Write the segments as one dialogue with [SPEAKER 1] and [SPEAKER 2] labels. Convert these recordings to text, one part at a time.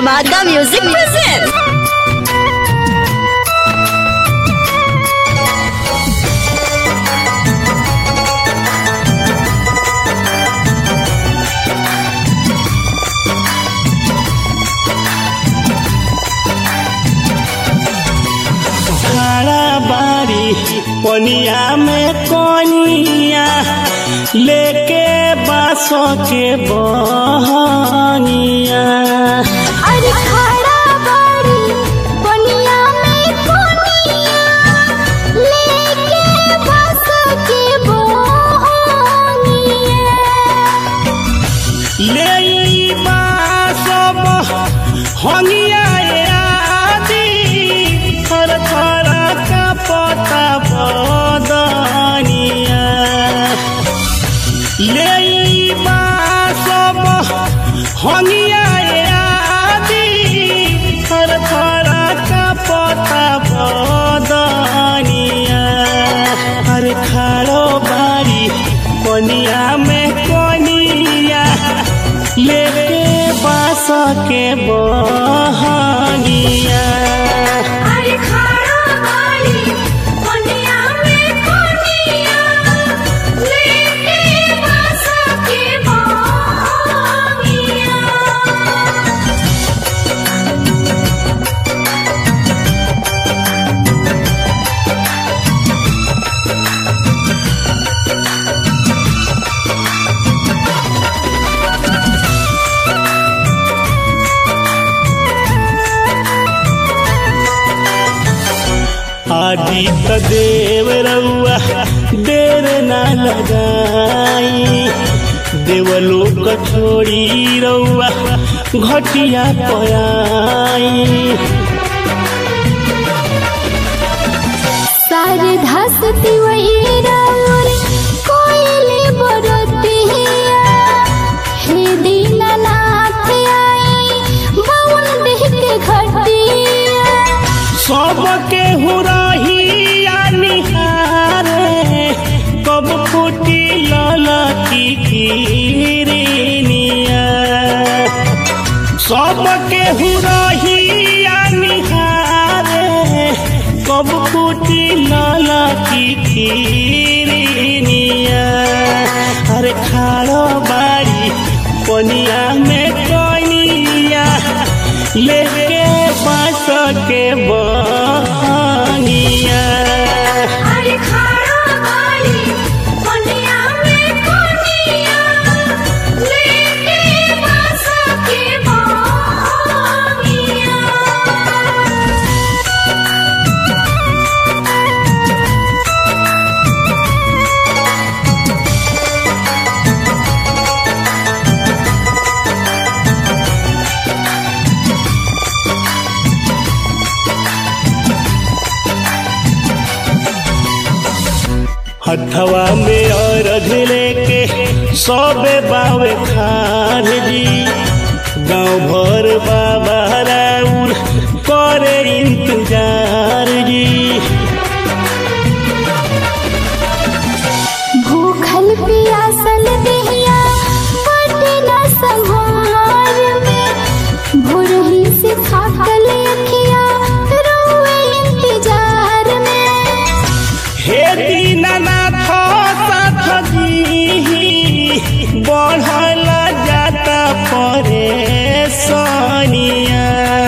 [SPEAKER 1] Dhamaka Music presents.
[SPEAKER 2] खड़ा बारी पनिया में कोनिया लेके बासों के बहनिया
[SPEAKER 3] अरे खड़ा बाड़ी कोनिया में कोनिया लेके बस के बोनिया
[SPEAKER 2] ले ई बासो बहनिया आदि थर थर का पता बदनिया ले ई बासो बहनिया आदि थर थर का पता बदनिया हर खाड़ो बारी कोनिया में कोनिया लेके बास के बहनिया
[SPEAKER 3] अरे खड़ा बाड़ी कोनिया में कोनिया लेके बस के बोनिया
[SPEAKER 2] आदित्य देव रउआ देर न लगाई देवलोक छोड़ी रउआ घटिया पयाई
[SPEAKER 3] सारे धसती वही राउर कोयले बरतिया हे दीनानाथ आई बउन देह के घटिया
[SPEAKER 2] सबके हुरहिया निहारे कब फूटी ललकी किरनिया सबके हुरहिया निहारे कब फूटी ललकी किरनिया अरे खाड़ो बाड़ी पनिया में कनिया लेके बास के बनिया
[SPEAKER 3] अरे खड़ा बाड़ी कोनिया में कोनिया लेके बस के बोनिया
[SPEAKER 2] हथवा में अर्घ लेके सबे बावे खान जी गाँव भर बाबा राउर करे इंतजार जी
[SPEAKER 3] भूखल पियासल देहिया बटे न संहार में भोरही से थाकल अखिया रोए इंतजार में
[SPEAKER 2] हे दीनानाथ साथ जी बढ़ल जाता परेशानिया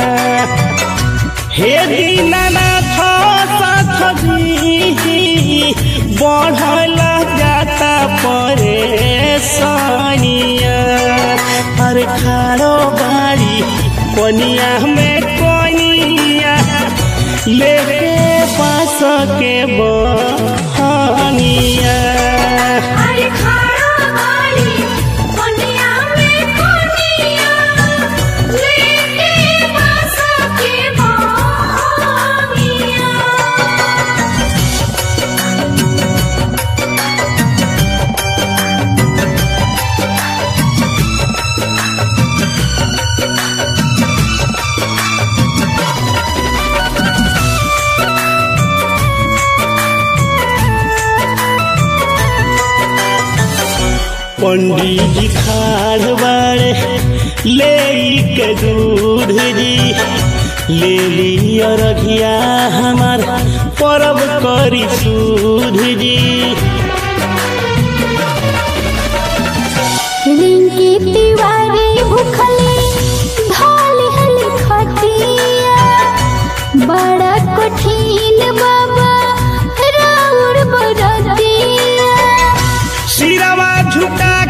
[SPEAKER 2] हे दीनानाथ साथ जी बढ़ल जाता परेशानिया हर खाड़ो बाड़ी कोनिया में कोनिया लेके पास के बहनिया
[SPEAKER 3] अरे खड़ा बाड़ी कोनिया में कोनिया लेके बस के बोनिया
[SPEAKER 2] पंडित जी खाड़ बाड़े ले के दूध जी ले लिया रघिया हमार परब करी सूध जी
[SPEAKER 3] रिंकी तिवारी भूखली ढाली हली खटिया बड़ा कठिन बाबा राउर बरतिया
[SPEAKER 2] सिरवा झुका